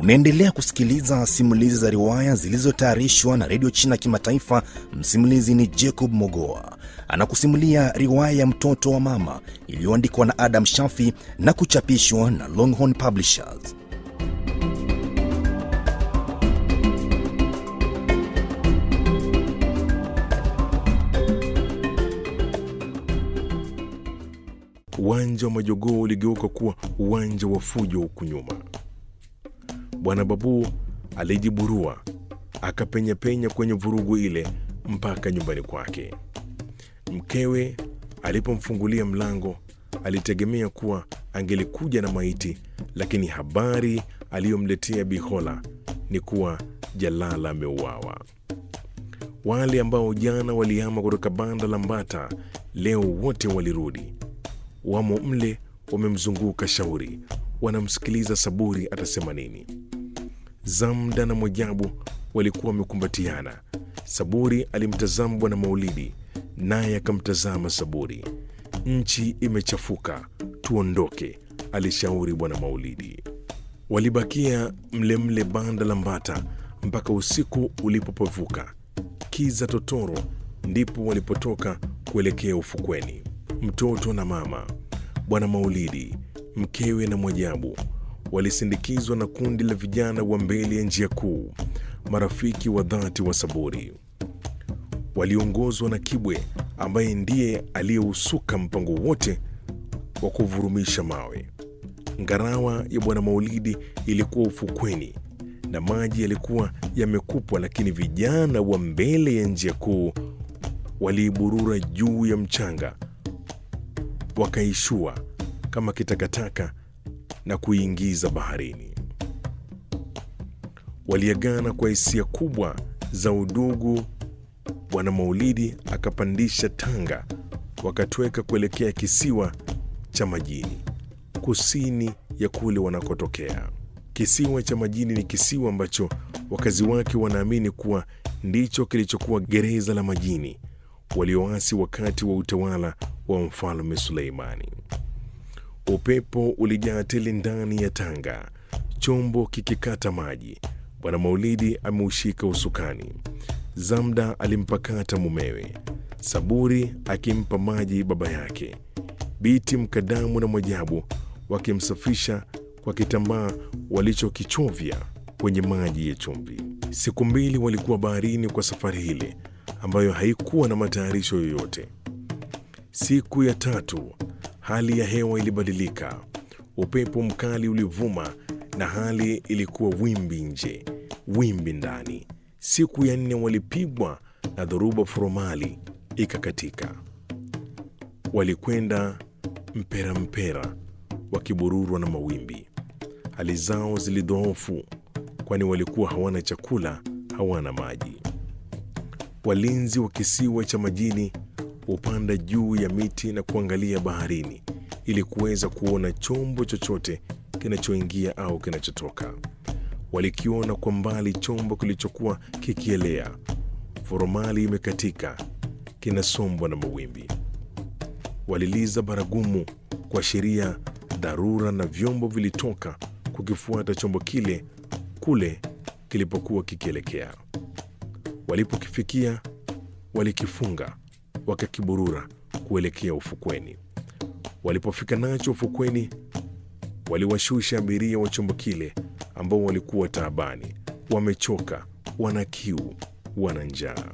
Unaendelea kusikiliza simulizi za riwaya zilizotayarishwa na redio China Kimataifa. Msimulizi ni Jacob Mogoa, anakusimulia riwaya ya mtoto wa mama iliyoandikwa na Adam Shafi na kuchapishwa na Longhorn Publishers. Uwanja wa majogoo uligeuka kuwa uwanja wa fujo huku nyuma. Bwana Babu alijiburua akapenyapenya kwenye vurugu ile mpaka nyumbani kwake. Mkewe alipomfungulia mlango alitegemea kuwa angelikuja na maiti, lakini habari aliyomletea Bihola ni kuwa Jalala ameuawa. Wale ambao jana walihama kutoka banda la Mbata leo wote walirudi, wamo mle, wamemzunguka Shauri, wanamsikiliza Saburi atasema nini. Zamda na Mwajabu walikuwa wamekumbatiana. Saburi alimtazama Bwana Maulidi, naye akamtazama Saburi. Nchi imechafuka, tuondoke, alishauri Bwana Maulidi. Walibakia mlemle mle banda la Mbata mpaka usiku ulipopevuka kiza totoro, ndipo walipotoka kuelekea ufukweni. Mtoto na mama, Bwana Maulidi, mkewe na Mwajabu walisindikizwa na kundi la vijana wa mbele ya njia kuu, marafiki wa dhati wa Saburi. Waliongozwa na Kibwe ambaye ndiye aliyeusuka mpango wote wa kuvurumisha mawe. Ngarawa ya Bwana Maulidi ilikuwa ufukweni na maji yalikuwa yamekupwa, lakini vijana wa mbele ya njia kuu waliiburura juu ya mchanga, wakaishua kama kitakataka na kuiingiza baharini. Waliagana kwa hisia kubwa za udugu. Bwana Maulidi akapandisha tanga, wakatweka kuelekea kisiwa cha majini kusini ya kule wanakotokea. Kisiwa cha majini ni kisiwa ambacho wakazi wake wanaamini kuwa ndicho kilichokuwa gereza la majini walioasi wakati wa utawala wa mfalme Suleimani. Upepo ulijaa tele ndani ya tanga, chombo kikikata maji. Bwana Maulidi ameushika usukani, Zamda alimpakata mumewe, Saburi akimpa maji baba yake, Biti Mkadamu na Mwajabu wakimsafisha kwa kitambaa walichokichovya kwenye maji ya chumvi. Siku mbili walikuwa baharini kwa safari ile ambayo haikuwa na matayarisho yoyote. Siku ya tatu hali ya hewa ilibadilika, upepo mkali ulivuma na hali ilikuwa wimbi nje, wimbi ndani. Siku ya nne walipigwa na dhoruba furomali ikakatika. Walikwenda mpera mpera wakibururwa na mawimbi. Hali zao zilidhoofu, kwani walikuwa hawana chakula, hawana maji. Walinzi wa kisiwa cha majini hupanda juu ya miti na kuangalia baharini ili kuweza kuona chombo chochote kinachoingia au kinachotoka. Walikiona kwa mbali chombo kilichokuwa kikielea, foromali imekatika, kinasombwa na mawimbi. Waliliza baragumu kuashiria dharura, na vyombo vilitoka kukifuata chombo kile kule kilipokuwa kikielekea. Walipokifikia walikifunga wakakiburura kuelekea ufukweni. Walipofika nacho ufukweni, waliwashusha abiria wa chombo kile ambao walikuwa taabani, wamechoka, wana kiu, wana njaa.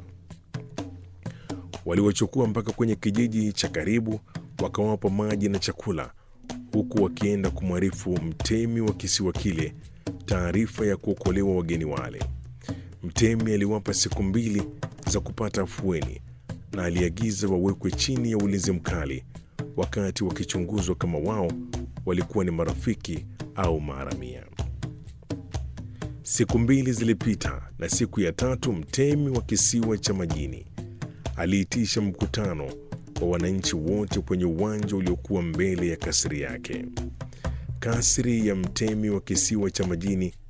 Waliwachukua mpaka kwenye kijiji cha karibu, wakawapa maji na chakula, huku wakienda kumwarifu mtemi wa kisiwa kile taarifa ya kuokolewa wageni wale. Mtemi aliwapa siku mbili za kupata afueni na aliagiza wawekwe chini ya ulinzi mkali wakati wakichunguzwa kama wao walikuwa ni marafiki au maharamia. Siku mbili zilipita, na siku ya tatu mtemi wa kisiwa cha majini aliitisha mkutano wa wananchi wote kwenye uwanja uliokuwa mbele ya kasri yake. Kasri ya mtemi wa kisiwa cha majini